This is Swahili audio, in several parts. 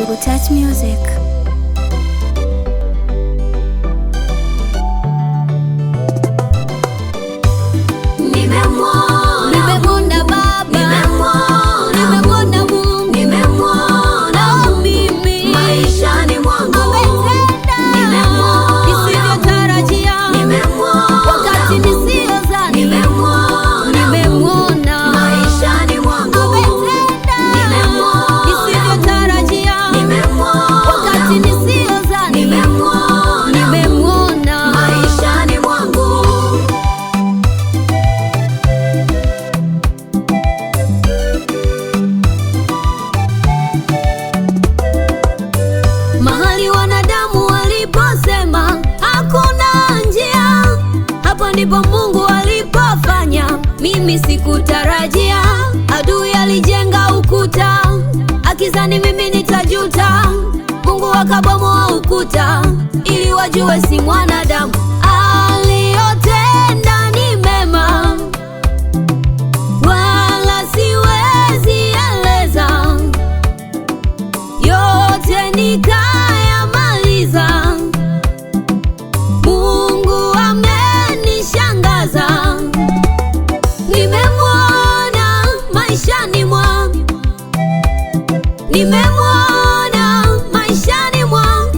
Touch Music. Nimemwona Baba, nimemwona Mungu, na mimi maishani mwangu ametenda nisivyotarajia, wakati nisiyozani. Nimemwona maishani mwangu ametenda nisivyotarajia, wakati nisiyozani. Nimemwona maishani mwangu mahali wanadamu waliposema hakuna njia, hapo ndipo Mungu alipofanya. Mimi sikutarajia, adui alijenga ukuta akizani mimi nitajuta. Mungu akabomoa ukuta ili wajue si mwanadamu. Aliyotenda ni mema, wala siwezi eleza yote nikayamaliza. Mungu amenishangaza, nimemwona maishani mwangu, nimemwona maishani mwangu,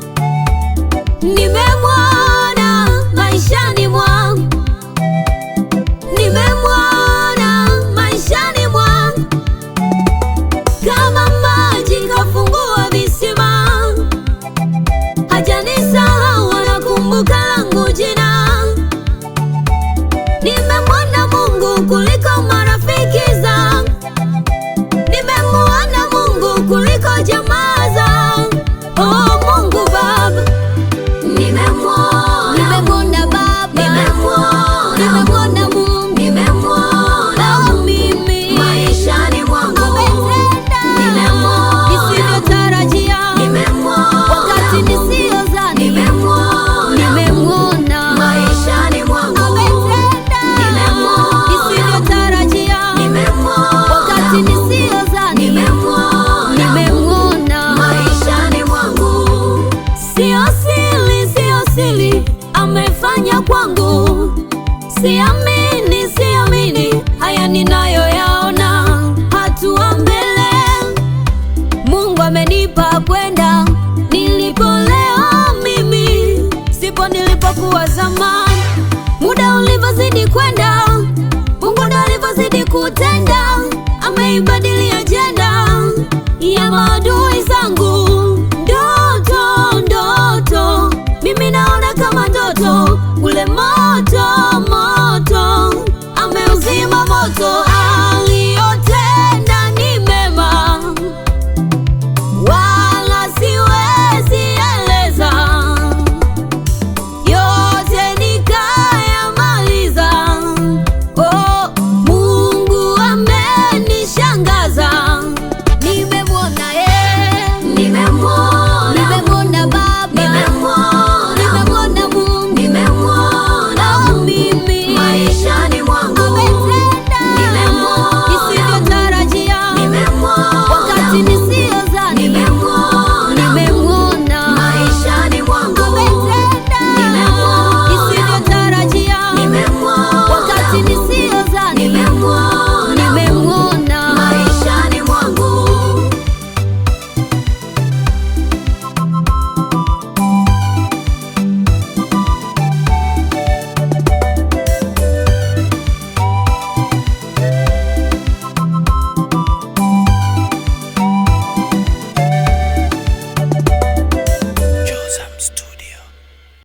nimemwona maishani mwangu, nimemwona maishani mwangu kama maji kafungua visima, hajanisahau anakumbuka langu jina. Nimemwona Mungu kuliko marafiki zangu, nimemwona Mungu kuliko jamaa zangu. Oh, Mungu Baba, nimemwona nimemwona Baba, nimemwona nimemwona Mungu nimemwona na mimi maishani mwangu ametenda Nimemwona. nisivyotarajia wakati nimemwona nisiyozani. nimemwona Nimemwona maishani mwangu ametenda Nimemwona. nisivyotarajia wakati nimemwona nisiyozani. nimemwona Nimemwona maishani mwangu sio siri, sio siri amefanya kwangu, siamini, siamini haya ninayoyaona. Hatua mbele Mungu amenipa kwenda nilipo leo, mimi sipo nilipokuwa zamani. Muda ulivyozidi kwenda, Mungu ndo alivyozidi kutenda, ameibadili ajenda ya maadui